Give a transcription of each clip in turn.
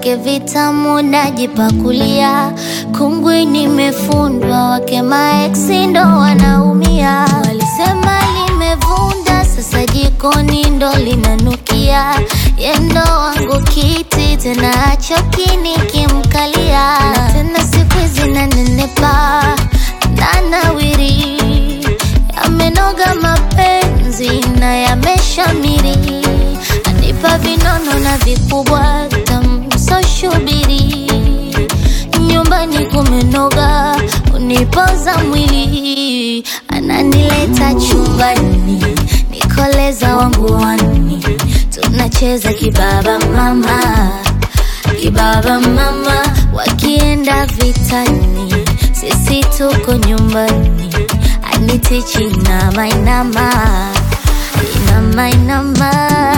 vyake vitamu najipakulia, kungwi nimefundwa, wake maeksi ndo wanaumia. Walisema limevunda, sasa jikoni ndo linanukia, yendo wangu kiti tena achoki nikimkalia, na tena siku hizi nanenepa nanawiri, yamenoga mapenzi na yameshamiri, anipa vinono na vikubwa tamsoshubiri, nyumbani kumenoga, unipoza mwili, ananileta chumbani, nikoleza wangu wani, tunacheza kibaba mama kibaba mama, wakienda vitani, sisi tuko nyumbani, anitichi inama inama inama inama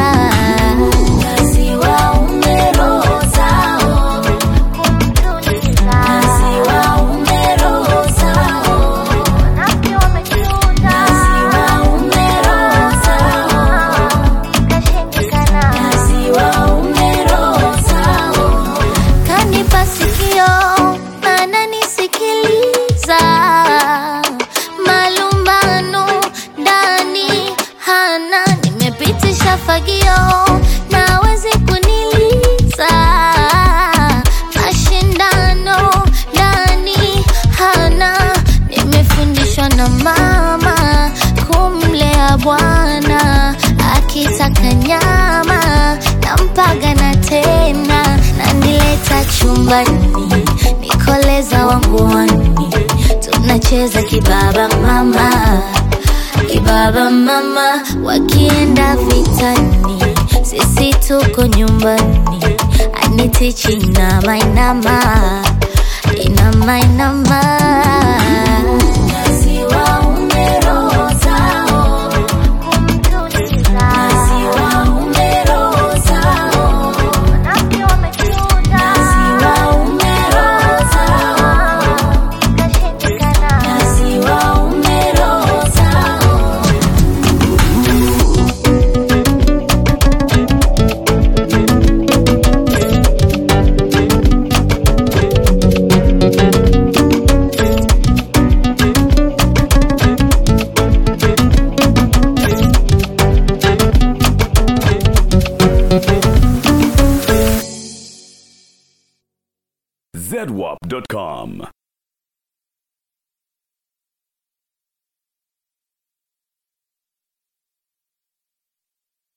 Maziwa umerozao, maziwa umerozao, maziwa umerozao, maziwa umerozao kanipa sikio ananisikiliza malumbano ndani hana nimepitisha fagio nawezi kuniliza mashindano ndani hana nimefundishwa na mama kumlea bwana akitaka nyama nampaga na tena nanileta chumbani nikoleza wangu wani tunacheza kibaba mama kibaba mama wakienda vitani sisi tuko nyumbani anitichi inama inama inama inama Maziwa umerozao, maziwa umerozao, maziwa umerozao, maziwa umerozao. zedwap.com.